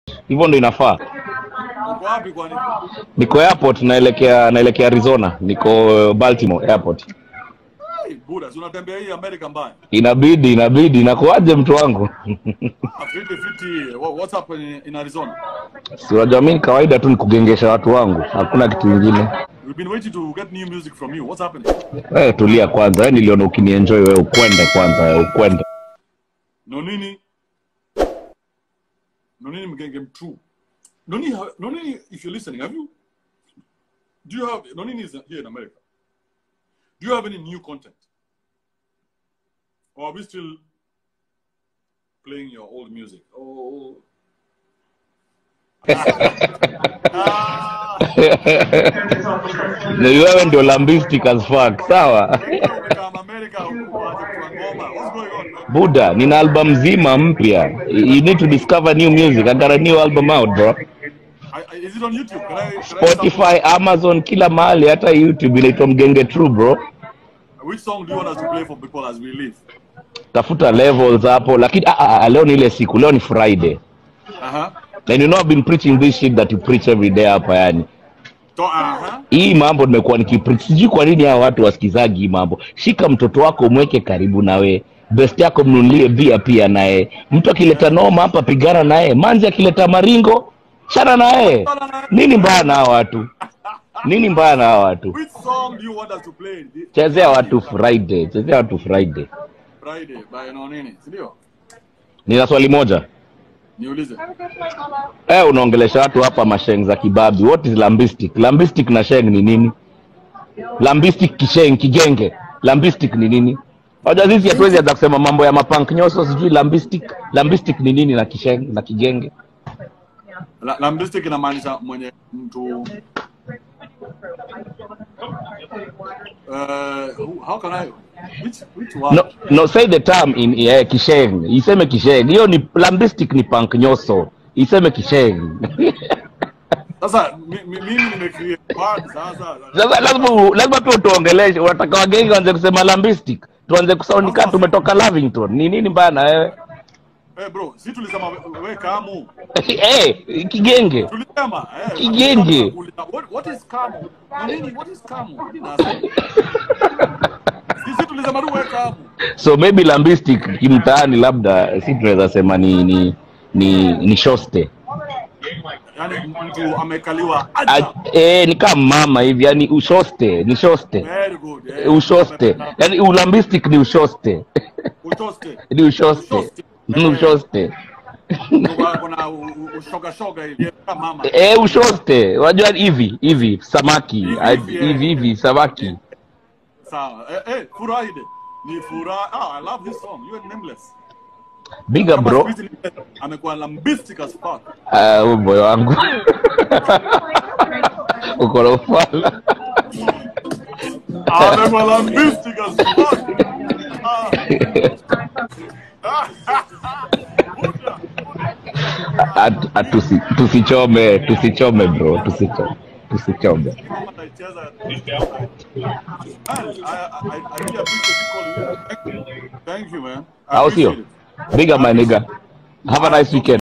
hivyo ndo inafaa Uko wapi kwani? niko airport naelekea naelekea arizona niko baltimore airport Hey, Buda, si unatembea hii Amerika mbaya. inabidi inabidi nakuaje mtu wangu Ah, Fiti fiti. Wha- What's up in, in Arizona? si unajua mi kawaida tu ni kugengesha watu wangu hakuna kitu ingine We've been waiting to get new music from you. What's happening? wewe tulia kwanza wewe niliona ukinienjoy wewe ukwende kwanza wewe ukwende Nonini. Nonini Mgenge True. Nonini, ha- Nonini, if you're listening, have you? Do you have Nonini is here in America? Do you have any new content, or are we still playing your old music? Oh. Ah, ni wewe ndio lambistic as fuck sawa umekaa America, uanze kutoa ngoma. What's going on, man? buda nina album mzima mpya you need to discover new music i got a new album out bro I, I, is it on YouTube? Can I, can I spotify amazon kila mahali hata youtube inaitwa mgenge true bro sample- Which song do you want us to play for people as we leave? tafuta levels hapo lakini ah, ah, ah, leo ni ile siku leo ni friday Uh-huh. and you know I've been preaching this shit that you preach every day hapa yani So, uh-huh. hii mambo nimekuwa nikipreach sijui kwa nini hawa watu wasikizagi hii mambo shika mtoto wako mweke karibu nawe best yako mnunulie bia pia naye mtu akileta noma hapa pigana naye manzi akileta maringo chana naye nini mbaya na hawa watu nini mbaya na hawa watu Which song do you want us to play? The- chezea watu friday chezea watu friday Friday by Nonini. Sindio? nina swali moja Niulize. eh unaongelesha watu hapa masheng za kibabi what is lambistic lambistic na sheng ni nini lambistic kisheng kigenge lambistic ni nini hoja sisi hatuwezi anza kusema mambo ya mapank nyoso sijui lambistic lambistic ni nini na kisheng na kigenge La- Lambistic inamaanisha mwenye mtu uh, who- how can I which which one? no, no say the term in yeah, kisheng iseme kisheng hiyo ni lambistic ni pank nyoso iseme kisheng Sasa mi- mi- mimi nimecreate word sasa. sasa lazima u- lazima pia utuongeleshe unataka wagenge waanze kusema lambistic tuanze kusauni kaa tumetoka lavington ni nini mbaya na wewe Eh bro, si tulisema we, we kamu. Eh, kigenge Tulisema eh Kigenge. tunakuuliza, What, what is kamu? Nini what is kamu? Nini nasa? Sisi tulisema tu we kamu. so maybe lambistic kimtaani labda si tunaweza sema ni ni ni, ni shoste Yaani mtu amekaliwa A, aja. eh, ni kama mama hivi yani ushoste ni shoste Very good. Eh, Eh, ushoste yani ulambistic ni ushoste Ushoste. ni ushoste Ushoste. ni ushoste Kuna- kuna u- u- ushoga shoga hivi kama mama. eh, ushoste unajua hivi hivi samaki Hivi, Ah, hivi, hivi eh. hivi samaki Sawa. Eh, eh, Furaide. Ni furaha. Ah, I love this song. You are nameless. biga Kama bro siku hizi ni- amekuwa lambistic as fuck. Ah, huyu moyo wangu uko na ufala Amekuwa lambistic as fuck. Ah. At- at- tusi- tusichome tusichome bro tusichome tusichome Kama naicheza. Man, I, I, I really appreciate you calling in. Thank you. Thank you, man. I au sio appreciate it. big up my nigga have a nice weekend